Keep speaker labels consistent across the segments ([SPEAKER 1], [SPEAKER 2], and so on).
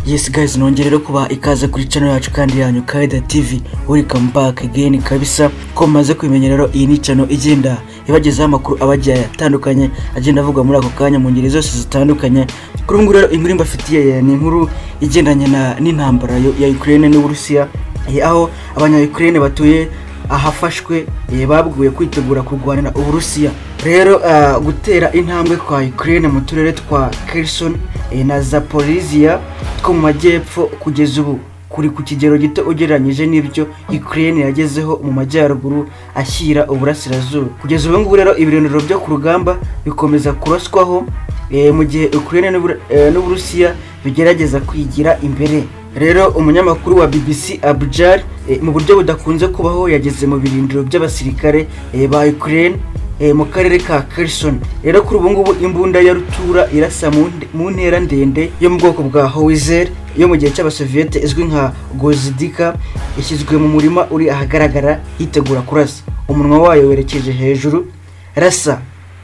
[SPEAKER 1] Yes guys nongere rero kuba ikaze kuri channel yacu kandi yanyu Kaida TV welcome back again kabisa ko maze kwimenya rero iyi ni channel igenda ibagezaho amakuru abagiye atandukanye agenda avuga muri ako kanya mu ngeri zose zitandukanye kuri ubu ngubu rero inkuru mbafitiye ni inkuru igendanye na- n'intambara yo- ya Ukraine n'Uburusiya eh, aho abanya Ukraine batuye ahafashwe eh, babwiwe kwitegura kurwanira uburusiya rero ah, gutera intambwe kwa ukraine mu turere twa kerson eh, na zaporizia two mu majyepfo kugeza ubu kuri ku kigero gito ugereranyije n'ibyo ukraine yagezeho mu majyaruguru ashyira uburasirazuba kugeza ubu ngubu rero ibiriniro byo ku rugamba bikomeza kuraswaho eh, mu gihe ukraine n'Ubur- eh, n'uburusiya bigerageza kwigira imbere rero umunyamakuru wa BBC Abjar eh, mu buryo budakunze kubaho yageze mu birindiro by'abasirikare eh, ba Ukraine eh, mu karere ka Kherson rero kuri ubu ngubu imbunda ya rutura irasa mu nde- mu ntera ndende yo mu bwoko bwa Howitzer yo mu gihe cy'abasoviyete izwi nka Gozdika ishyizwe mu murima uri ahagaragara yitegura kurasa umunwa wayo werekeje hejuru rasa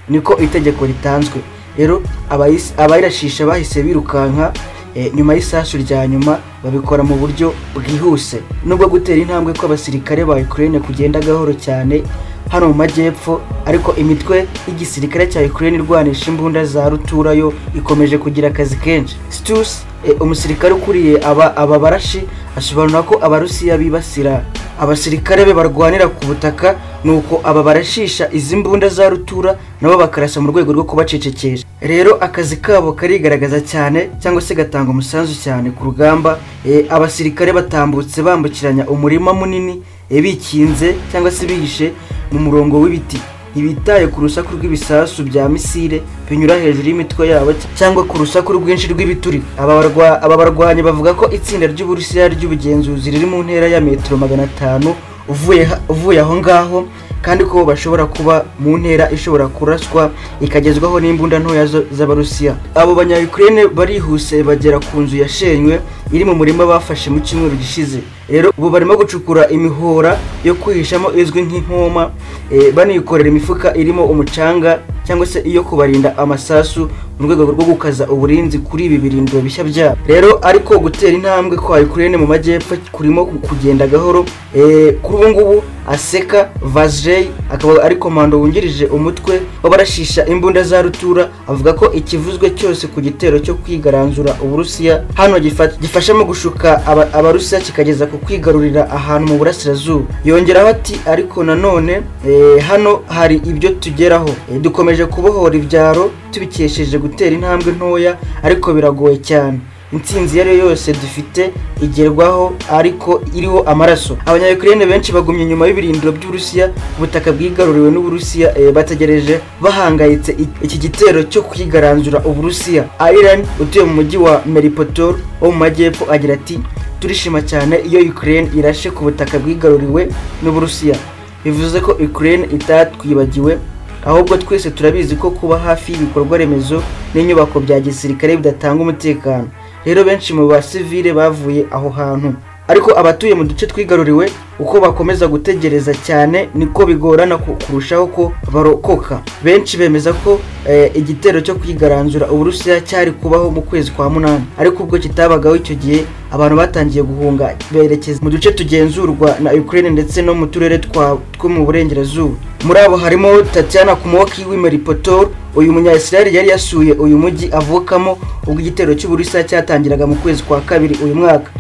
[SPEAKER 1] niko itegeko ritanzwe rero abayis- abayirashisha bahise birukanka eh, nyuma y'isasu rya nyuma babikora mu buryo bwihuse nubwo gutera intambwe kw'abasirikare ba Ukraine kugenda gahoro cyane hano mu majyepfo ariko imitwe y'igisirikare cya Ukraine irwanisha imbunda za rutura yo ikomeje kugira akazi kenshi Stus eh, umusirikare ukuriye aba aba barashi asobanura ko abarusiya bibasira abasirikare be barwanira ku butaka nuko aba barashisha izi mbunda za rutura nabo bakarasa mu rwego rwo kubacecekesha rero akazi kabo karigaragaza cyane cyangwa se gatanga umusanzu cyane ku rugamba Eh, abasirikare batambutse bambukiranya umurima munini eh, bikinze cyangwa se bihishe mu murongo w'ibiti ntibitaye ku rusaku rw'ibisasu bya misile binyura hejuru y'imitwe yabo cyangwa ku rusaku rwinshi rw'ibituri aba barwa- aba barwanyi bavuga ko itsinda ry'uburusiya ry'ubugenzuzi riri mu ntera ya metero magana atanu uvuye ha- uvuye aho ngaho kandi ko bashobora kuba mu ntera ishobora kuraswa ikagezwaho n'imbunda ntoya zo- z'abarusiya abo banya ukraine barihuse bagera ku nzu yashenywe iri mu murima bafashe mu cyumweru gishize rero ubu barimo gucukura imihora yo kwihishamo izwi nk'inkoma eh, banikorera imifuka irimo umucanga cyangwa se iyo kubarinda amasasu mu rwego rwo gukaza uburinzi kuri ibi birindiro bishya byabo rero ariko gutera intambwe kwa Ukraine mu majyepfo kurimo kugenda gahoro eh, kuri ubu ngubu aseka Vazrey akaba ari komando wungirije umutwe w'abarashisha imbunda za rutura avuga ko ikivuzwe cyose ku gitero cyo kwigaranzura Uburusiya hano gifa- gifasha mu gushuka aba- Abarusiya kikageza ku kwigarurira ahantu mu burasirazuba yongeraho ati ariko nanone eh, hano hari ibyo tugeraho Eh, dukomeje kubohora ibyaro tubikesheje gutera intambwe ntoya ariko biragoye cyane intsinzi iyo ari yo yose dufite igerwaho ariko iriho amaraso abanyayukurene benshi bagumye inyuma y'ibirindiro by'uburusiya ubutaka bwigaruriwe n'uburusiya eh, bategereje bahangayitse i- iki gitero cyo kwigaranzura uburusiya iran utuye mu mujyi wa meripotor wo mu majyepfo agira ati turishima cyane iyo ukraine irashe ku butaka bwigaruriwe n'uburusiya bivuze ko ukraine itatwibagiwe ahubwo twese turabizi ko kuba hafi y'ibikorwa remezo n'inyubako bya gisirikare bidatanga umutekano rero benshi mu basivile bavuye aho hantu ariko abatuye mu duce twigaruriwe uko bakomeza gutegereza cyane niko bigorana ku- kurushaho ko barokoka benshi bemeza ko eh, igitero cyo kwigaranzura uburusiya cyari kubaho mu kwezi kwa munani ariko ubwo kitabagaho icyo gihe abantu batangiye guhunga berekeza mu duce tugenzurwa na Ukraine ndetse no mu turere twa two mu burengerazuba muri abo harimo Tatiana Kumoki w'Imeripotor uyu munyayisirayeli yari yasuye uyu mujyi avukamo ubwo igitero cy'uburusiya cyatangiraga mu kwezi kwa kabiri uyu mwaka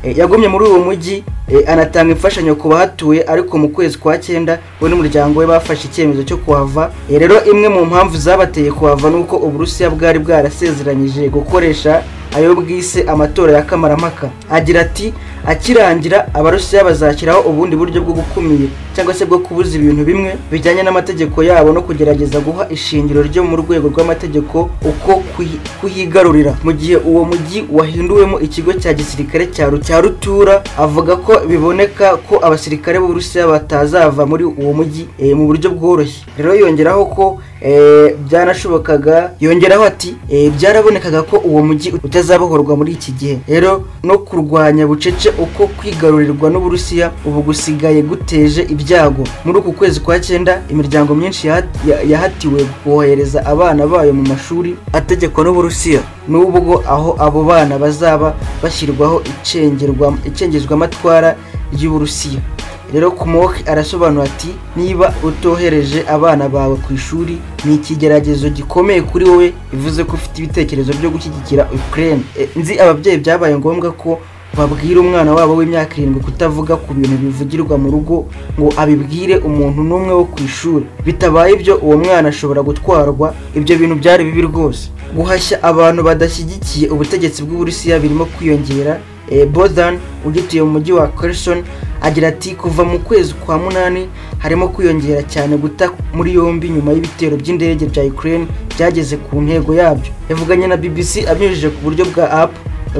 [SPEAKER 1] Eh, yagumye muri uwo mujyi eh, anatanga imfashanyo ku bahatuye ariko mu kwezi kwa cyenda we n'umuryango we bafashe icyemezo cyo kuhava Eh, rero imwe mu mpamvu zabateye kuhava ni uko uburusiya bwari bwarasezeranyije gukoresha ayo bwise amatora ya kamarampaka agira ati akirangira abarusiya bazashyiraho ubundi buryo bwo gukumira cyangwa se bwo kubuza ibintu bimwe bijyanye n'amategeko yabo no kugerageza guha ishingiro ryo mu rwego rw'amategeko uko kuhi- kuhigarurira mu gihe uwo mujyi wahinduwemo ikigo cya gisirikare cya Ru- cya rutura avuga ko biboneka ko abasirikare b'uburusiya batazava muri uwo mujyi eh, mu buryo bworoshye rero yongeraho ko eh, byanashobokaga yongeraho ati eh, byarabonekaga ko uwo mujyi utazabohorwa muri iki gihe rero no kurwanya bucece uko kwigarurirwa n'uburusiya ubu gusigaye guteje ibya ibyago muri uku kwezi kwa cyenda imiryango myinshi yaha- ya- yahatiwe kohereza abana bayo mu mashuri ategekwa n'uburusiya n'ubwo aho abo bana bazaba bashyirwaho icengerwa- icengezwamatwara ry'uburusiya rero kumoke arasobanura ati niba utohereje abana bawe ku ishuri ni ikigeragezo gikomeye kuri wowe bivuze ko ufite ibitekerezo byo gushyigikira ukraine E, nzi ababyeyi byabaye ngombwa ko babwira umwana wabo w'imyaka irindwi kutavuga ku bintu bivugirwa mu rugo ngo abibwire umuntu n'umwe wo ku ishuri bitabaye ibyo uwo mwana ashobora gutwarwa ibyo bintu byari bibi rwose guhashya abantu badashyigikiye ubutegetsi bw'uburusiya birimo kwiyongera Eh, Bogdan ugituye mu mujyi wa Kherson agira ati kuva mu kwezi kwa munani harimo kwiyongera cyane guta muri yombi nyuma y'ibitero by'indege bya Ukraine byageze ku ntego yabyo yavuganye na BBC abinyujije ku buryo bwa app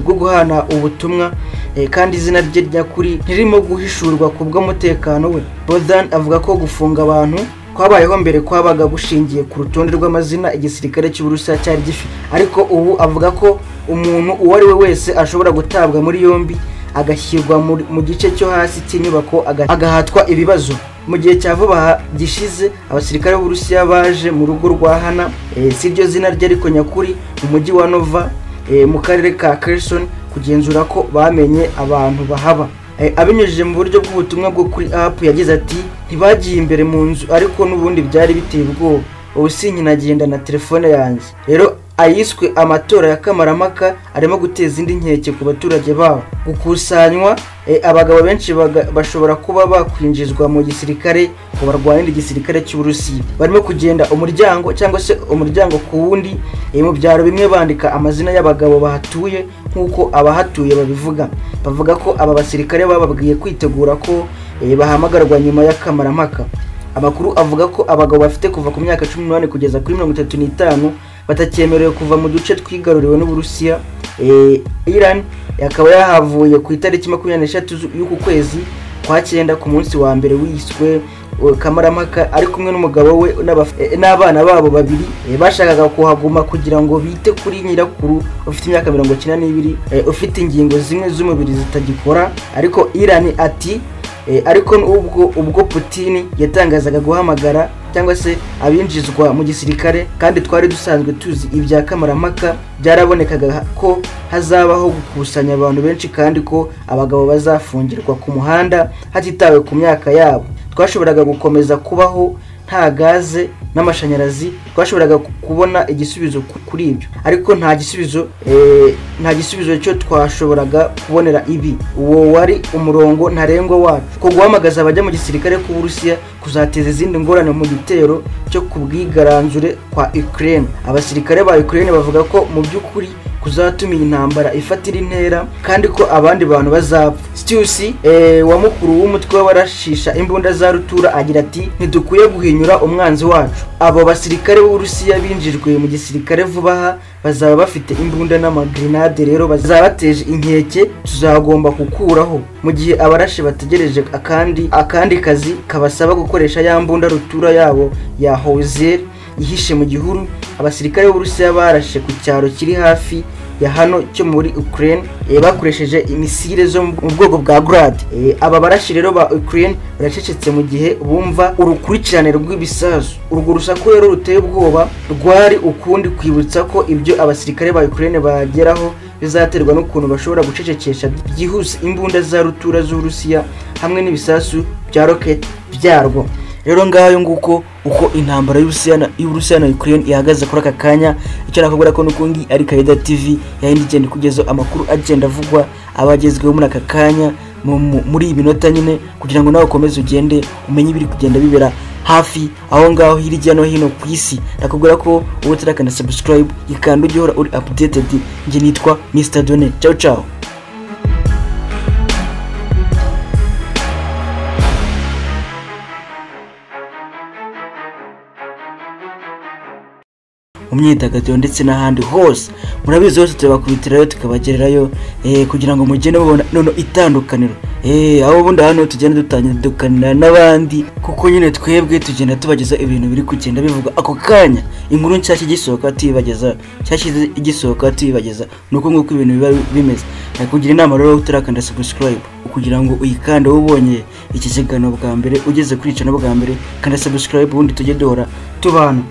[SPEAKER 1] bwo guhana ubutumwa eh, kandi izina rye ryakuri ntirimo guhishurwa ku bw'umutekano we Bogdan avuga ko gufunga abantu kwabayeho mbere kwabaga gushingiye ku rutonde rw'amazina igisirikare cy'uburusiya cyari gifite ariko ubu avuga ko umuntu uwo ari we wese ashobora gutabwa muri yombi agashyirwa muri- mu gice cyo hasi cy'inyubako aga- agahatwa ibibazo mu gihe cya vuba aha gishize abasirikare b'uburusiya baje mu rugo rwa hana eh, si ryo zina rye ariko nyakuri mu mujyi wa nova eh, mu karere ka Kherson kugenzura ko bamenye abantu bahaba Eh, abinyujije mu buryo bw'ubutumwa bwo kuri app yagize ati ntibagiye imbere mu nzu ariko n'ubundi byari biteye ubwoba ubu sinkinagenda na telefone yanjye rero ayiswe amatora ya kamaramaka arimo guteza indi nkeke ku baturage babo gukusanywa eh, abagabo benshi baga- bashobora kuba bakwinjizwa mu gisirikare ngo barwanire igisirikare cy'uburusiya barimo kugenda umuryango cyangwa se umuryango ku wundi eh, mu byaro bimwe bandika amazina y'abagabo bahatuye nk'uko abahatuye babivuga bavuga ko aba basirikare bababwiye kwitegura ko eh, bahamagarwa nyuma y'akamaramaka amakuru avuga ko abagabo bafite kuva ku myaka 18 kugeza kuri 35 batakyemerewe kuva mu duce twigaruriwe n'uburusiya eh, iran yakaba yahavuye ku itariki 26 zu- y'uku kwezi kwa cyenda ku munsi wa mbere wiswe eh, kamaramaka ari kumwe n'umugabo we n'abaf- eh, n'abana babo babiri eh, bashakaga kuhaguma kugira ngo bite kuri nyirakuru ufite imyaka 92 eh, ufite ingingo zimwe z'umubiri zitagikora ariko iran ati Eh, ariko n'ubwo ubwo Putin yatangazaga guhamagara cyangwa se abinjizwa mu gisirikare kandi twari dusanzwe tuzi ibya kamarampaka byarabonekaga ha- ko hazabaho gukusanya abantu benshi kandi ko abagabo bazafungirwa ku muhanda hatitawe ku myaka yabo twashoboraga gukomeza kubaho nta gaze n'amashanyarazi twashoboraga ku- kubona igisubizo ku- kuri ibyo ariko nta gisubizo eh, nta gisubizo cyo twashoboraga kubonera ibi uwo wari umurongo ntarengwa wacu ko guhamagaza abajya mu gisirikare k'uburusiya kuzateza izindi ngorane mu gitero cyo ku bwigaranzure kwa ukraine abasirikare ba ukraine bavuga ko mu by'ukuri kuzatuma iyi ntambara ifatira intera kandi ko abandi bantu bazapfa Stiusi eh, wa mukuru w'umutwe w'abarashisha imbunda za rutura agira ati ntidukwiye guhinyura umwanzi wacu abo basirikare b'uburusiya binjijwe mu gisirikare vuba aha bazaba bafite imbunda n'amagrenade rero bazabateje inkeke tuzagomba gukuraho mu gihe abarashi bategereje akandi akandi kazi kabasaba gukoresha ya mbunda rutura yabo ya hozeri ihishe mu gihuru abasirikare b'uburusiya barashe ku cyaro kiri hafi ya hano cyo muri ukraine eh, bakoresheje imisire zo mu bwoko bwa grad Eh, aba barashi rero ba ukraine baracecetse mu gihe bumva urukurikirane rw'ibisasu urwo rusaku rero ruteye ubwoba rwari ukundi kwibutsa ko ibyo abasirikare ba ukraine bageraho bizaterwa n'ukuntu bashobora gucecekesha byihuse imbunda za rutura z'uburusiya hamwe n'ibisasu bya roketi byarwo rero ngayo nguko uko intambara y'Uburusiya na- y'Uburusiya na Ukraine ihagaze kuri aka kanya icyo nakubwira ko nuko ngi ari Kaida TV yahindi igenda ikugezaho amakuru agenda avugwa abagezweho muri aka kanya mu- mu- muri iyi minota nyine kugira ngo nawe ukomeze ugende umenye ibiri kugenda bibera hafi aho ngaho hirya no hino ku isi nakubwira ko wowe utarakanda subscribe ikanda ujye uhora uri updated njye nitwa Mr Done ciao ciao mu myidagaduro ndetse n'ahandi hose murabizi hose tubakubitirayo tukabagererayo eh, kugira ngo mugende mubona nono itandukaniro Eh, aho ubundi hano tugenda dutandukanira n'abandi kuko nyine twebwe tugenda tubageza ibintu biri kugenda bivugwa ako kanya inkuru nshyashya igisohoka tuyibageza nshyashya igisohoka tuyibageza ni uko nguko ibintu biba bimeze nakugira inama rero utarakanda subscribe kugira ngo uyikande wowe ubonye iki kiganiro bwa mbere ugeze kuri icana bwa mbere kanda subscribe ubundi tujye duhora tubana